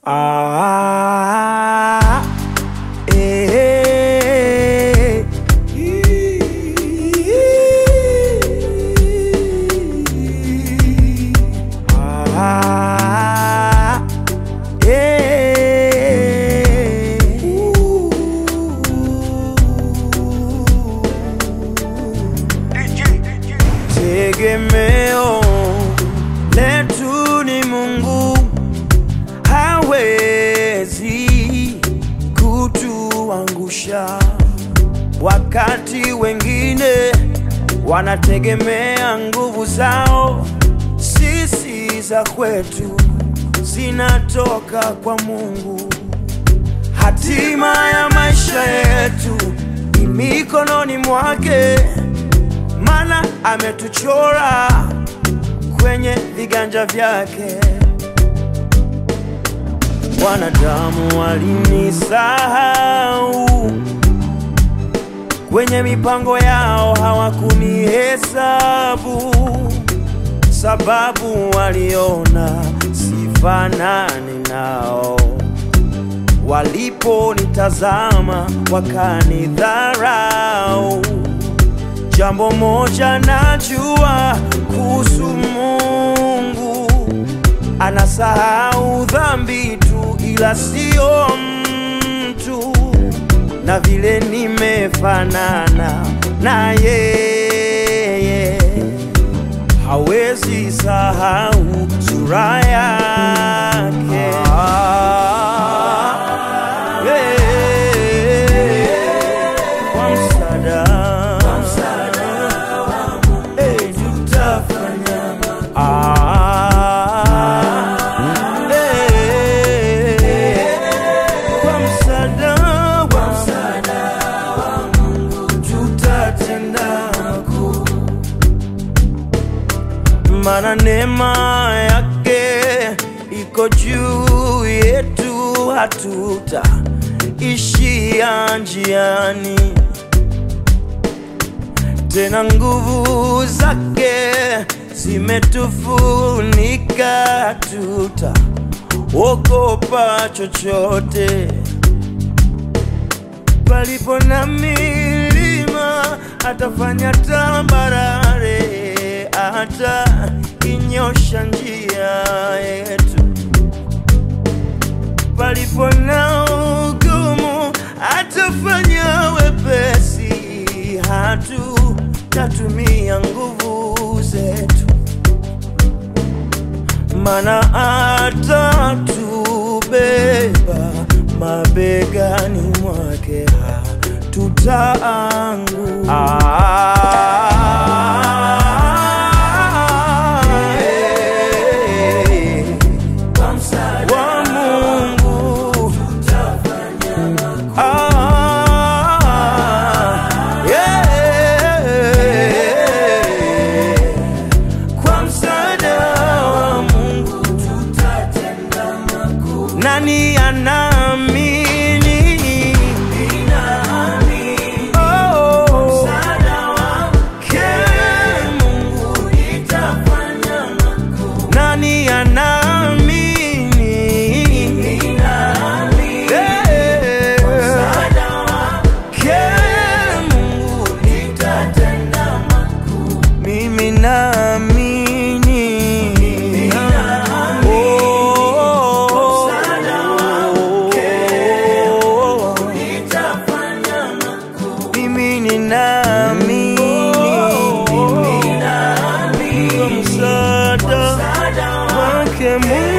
Ah, eh, ah, eh. Tegemeo letu ni Mungu, hawezi kutuangusha. Wakati wengine wanategemea nguvu zao, sisi za kwetu zinatoka kwa Mungu. Hatima ya maisha yetu ni mikononi mwake, maana ametuchora kwenye viganja vyake. Wanadamu walinisahau kwenye mipango yao, hawakunihesabu sababu waliona sifanani nao. Waliponitazama wakanidharau. Jambo moja najua kuhusu Mungu, anasahau dhambi tu, ila sio mtu. Na vile nimefanana na yeye, hawezi sahau sura yake. Yeah. Kwa msaada Eh, tutafanya Ah, eh, kwa msaada wa Mungu tutatenda makuu, maana neema yake iko juu yetu, hatuta ishia njiani tena nguvu zake zimetufunika, tuta ogopa chochote. Palipo na milima atafanya tambarare, hata inyosha njia yetu. Palipo na ugumu atafanya wepesi, hatutatumia nguvu zetu, mana atatubeba mabegani mwake, hatutaanguka. Wa Mungu Ah, yeah. Kwa msaada wa Mungu tutatenda makuu. Nani anaamini? Oh, ke Mungu nani anaamini? Eh, ke Mungu mimi naamini Oh, mimi ninaamini kwa msaada wake Mungu